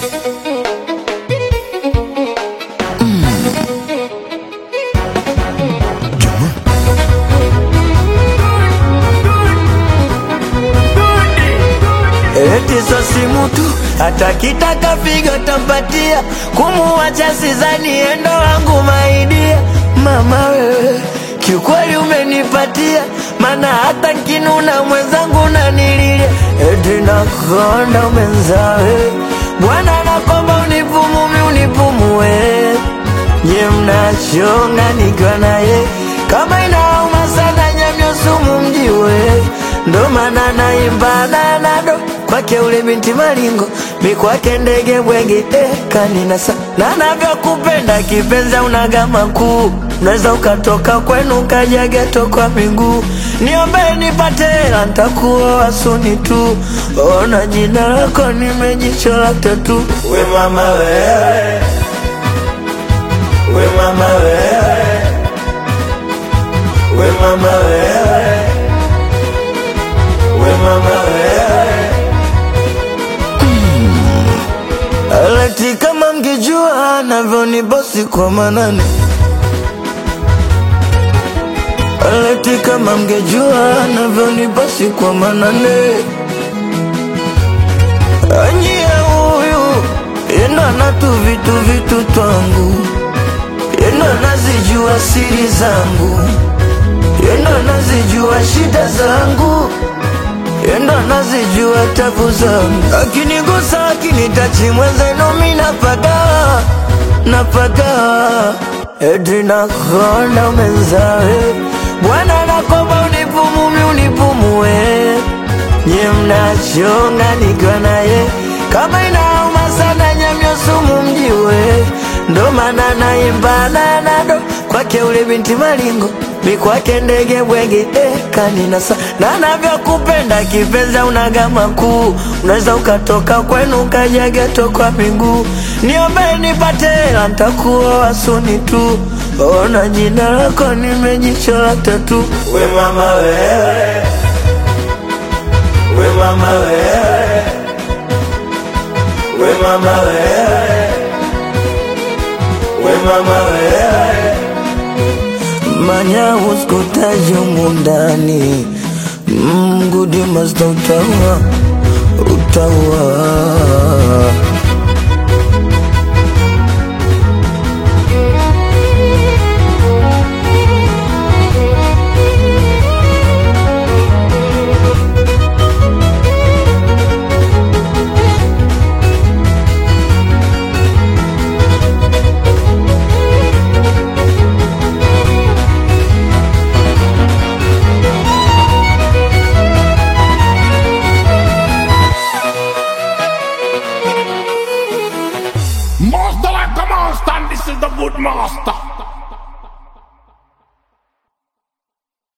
Eti so simu tu hata kitaka figo tampatia, kumuacha sizani endo wangu maidia. Mama wewe kiukweli umenipatia, mana hata nkinuna mwenzangu nanililia. Eti nakonda umenzawe Bwana nakomba unipumumi unipumue, nye mnachonga nikiwa naye kama inauma sana nyamyo sumu mjiwe, ndo maana naimba nanado kwake ule binti malingo mi kwake ndege bwege eh, kaninasa na navyokupenda kipenza unagama kuu unaweza ukatoka kwenu ukaja geto kwa miguu niombe nipate hela ntakuoa suni tu ona jina lako nimejichola tatu we mama wewe we mama wewe we mama wewe we mama wewe Alati kama mngejua navyonibosi kwa manane Alati kama mngejua navyonibosi kwa manane Anyie huyu yendo anatu vitu vitu twangu yendo anazijua siri zangu yendo anazijua shida zangu yendo anazijua tabu zangu akinigusa akinitachi mwenzenu mi napagawa napagawa eti nakonda umenzawe bwana nakomba unipumumi unipumue nye mnachonga nikiwa naye kama inauma sana nyamyo sumu mjiwe ndo maana naimba nanado kwake ule binti malingo mi kwake ndege bwege eh, kaninasa na navyokupenda kipenza unagama kuu unaweza ukatoka kwenu ukaja geto kwa miguu niombe nipate hela ntakuoa suni tu ona jina lako nimejichola tatu we mama wewe we mama wewe we mama wewe we mama wewe manya uskutaji mundani mgudi masta utaua utaua Master like a master, and this is the good master.